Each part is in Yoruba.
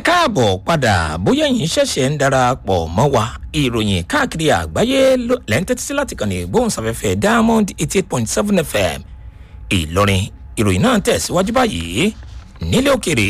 káàbọ̀ padà bóyá yìí ṣẹ̀ṣẹ̀ ń darapọ̀ mọ́ wa ìròyìn káàkiri àgbáyé lẹ́ńtẹ́tí sí láti kàn ní ìgbóhùnsáfẹ́fẹ́ diamond eighty eight point seven fm ìlọrin ìròyìn náà tẹ̀síwájú báyìí nílé òkèrè.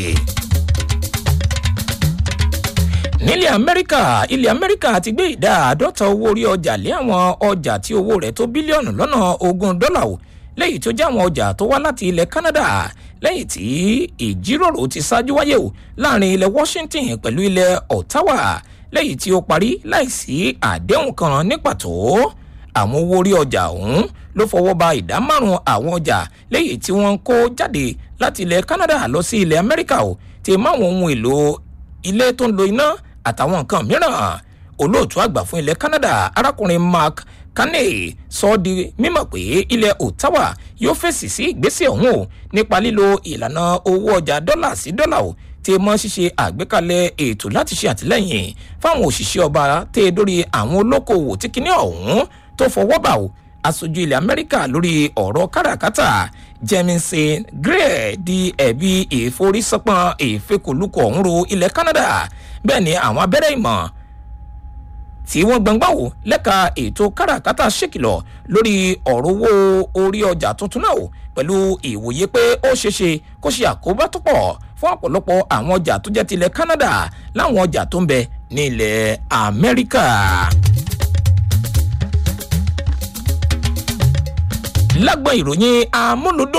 nílẹ̀ amẹ́ríkà ilẹ̀ amẹ́ríkà ti gbé ìdá àádọ́ta owó orí ọjà lé àwọn ọjà tí owó rẹ̀ tó bílíọ̀nù lọ́nà ogún dọ́là o lẹ́yìn tó jẹ́ àwọn ọjà tó wá láti ilẹ̀ canada lẹ́yìn tí ìjíròrò ti ṣáájú wáyé o láàrin ilẹ̀ washington pẹ̀lú ilẹ̀ ottawa lẹ́yìn tí ó parí láìsí àdéhùn kan ní pàtó àwọn owó orí ọjà ọ̀hún ló fọwọ́ ba ìdá márùn-ún àwọn ọjà lẹ́yìn tí wọ́n ń kó jáde láti ilẹ̀ canada lọ sí ilẹ̀ amẹ́ríkà o ti máwọn ohun èlò ilé tó ń lo iná àtàwọn nǹkan mìíràn olóòtú àgbà fún ilẹ̀ canada arákùnrin mark kane sọ ọ́ di mímọ̀ pé ilẹ̀ ottawa yóò fèsì sí ìgbésẹ̀ ọ̀hún o nípa lílo ìlànà owó ọjà dọ́là sí dọ́là o tí mọ́ ṣíṣe àgbékalẹ̀ ètò láti ṣe àtìlẹ́yìn fáwọn òṣìṣẹ́ ọba tẹ́ dórí àwọn olókoòwò tí kinní ọ̀hún tó fọwọ́ bà o aṣojú ilẹ̀ amẹ́ríkà lórí ọ̀rọ̀ káràkátà jemison gray di ẹ̀bi ìforísọpọ̀n ìfekòlùkọ̀ ọ̀hún ro ilẹ̀ canada bẹ́ẹ̀ ni àwọn abẹ́rẹ́ ìmọ̀ tí wọ́n gbọ̀ngbà wò lẹ́ka ètò káràkátà ṣèkìlọ̀ lórí ọ̀rọ̀ owó orí ọjà tuntun náà o pẹ̀lú ìwòye pé ó ṣeéṣe kó ṣe àkóbá tó pọ̀ fún ọ̀pọ̀lọpọ̀ àwọn ọjà tó jẹ́ tilẹ̀ canada láwọn ọjà tó ń bẹ ní ilẹ̀ amẹ́ríkà. lágbọn ìròyìn amúlùdùn